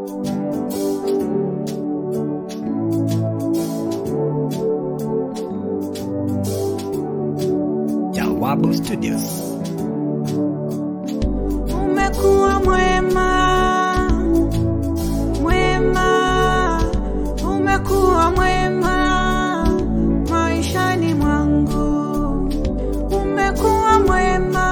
Jawabu Studios. Umekuwa mwema, mwema, umekuwa mwema maishani mwangu. Umekuwa mwema,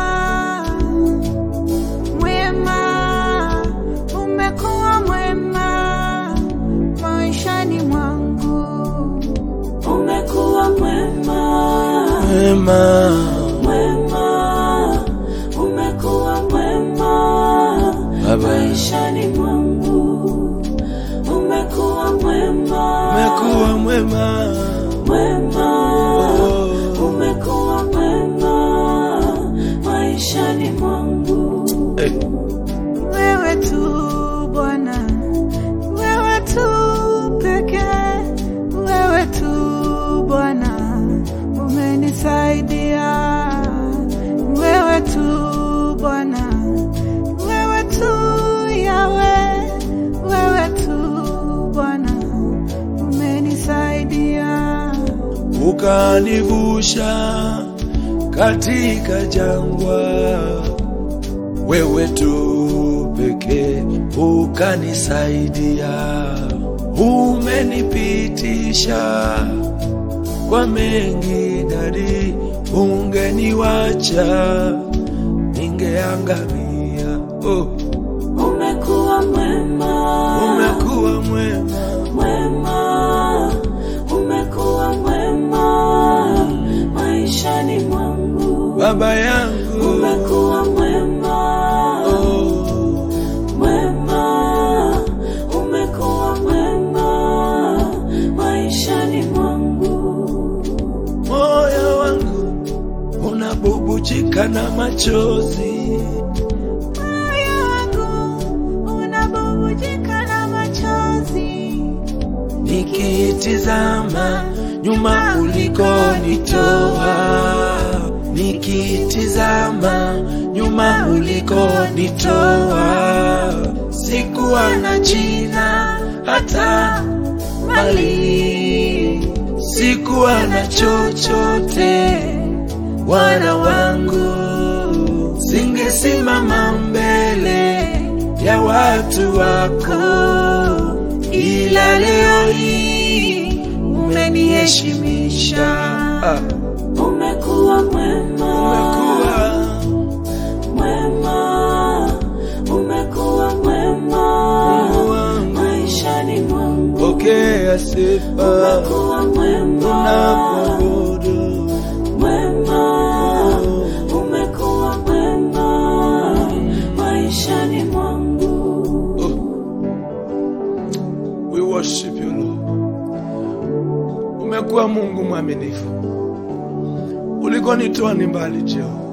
mwema, umekuwa mwema maishani mwangu. Umekuwa mwema, Mwema, mwema, umekuwa mwema Baba, maishani mwangu umekuwa mwema umekuwa mwema. mwema Oh, umekuwa mwema maishani mwangu eh, wewe tu bwana wewe tu pekee wewe tu bwana umenisaidia wewe tu bwana wewe tu yawe wewe tu bwana umenisaidia ukanivusha katika jangwa, wewe tu pekee ukanisaidia, umenipitisha kwa mengi dadi, ungeniwacha ningeangamia. Oh, umekuwa mwema umekuwa mwema mwema umekuwa mwema maishani mwangu baba yangu. umekuwa mwema Oh, mwema umekuwa mwema maishani mwangu moyo wangu unabubujika na machozi, moyo wangu unabubujika na machozi nikitizama nyuma ulikonitoa, nikitizama nyuma ulikonitoa, sikuwa na jina hata mali, sikuwa na chochote, wana wangu, singesimama mbele ya watu wako, ila leo hii umeniheshimisha. Ah, umekuwa mwema umekuwa mwema umekuwa mwema Mungu wangu, maishani mwangu pokea sifa umekuwa mwema tunakuabudu. mwema umekuwa mwema maishani mwangu We worship you Lord. Umekuwa Mungu mwaminifu, ulikonitoa ni mbali Jehova.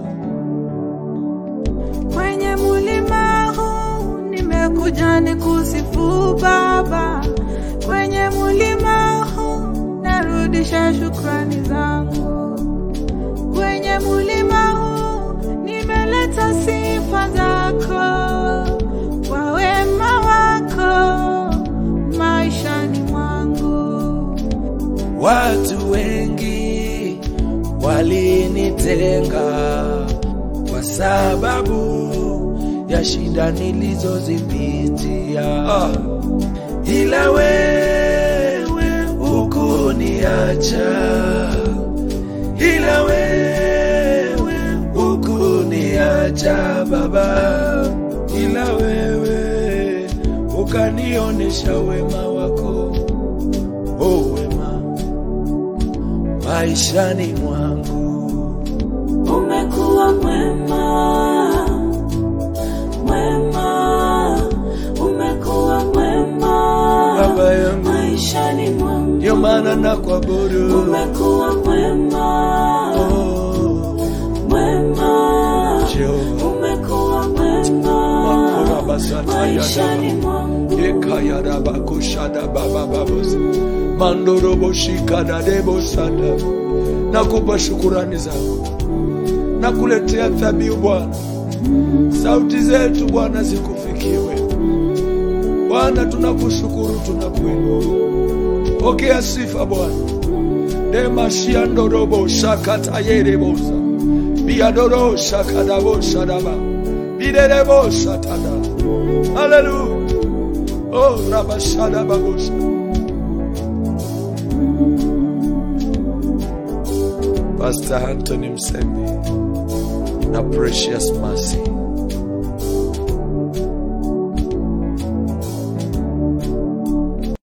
kwenye mulima huu nimekuja nikusifu Baba, kwenye mulima huu narudisha shukrani zangu, kwenye mulima huu nimeleta sifa zako kwa wema wako maishani mwangu. Watu wengi walinitenga kwa sababu ya shida nilizozipitia, Ah. ila wewe hukuniacha, ila wewe hukuniacha Baba, ila wewe ukanionyesha wema wako, oh wema maishani mwangu. Umekuwa mwema, mwema, umekuwa mwema Baba yangu, maishani mwangu. ndio maana nakuabudu. Umekuwa mwema, Oh, mwema, Jehova, umekuwa mwema makora basata maishani yadaba mwangu. ekayadaba kushada baba babos mandorobo shikada debo sada. Nakupa shukurani zangu, nakuletea dhabihu Bwana. Sauti zetu Bwana zikufikiwe. Bwana, tunakushukuru, tunakuinua. Pokea sifa Bwana. demashiandorobo shakatayerebosa biadoro shakadabo shadaba biderebo shatada haleluya oh rabashadababosha Pastor Anthony Msembi na Precious Mercy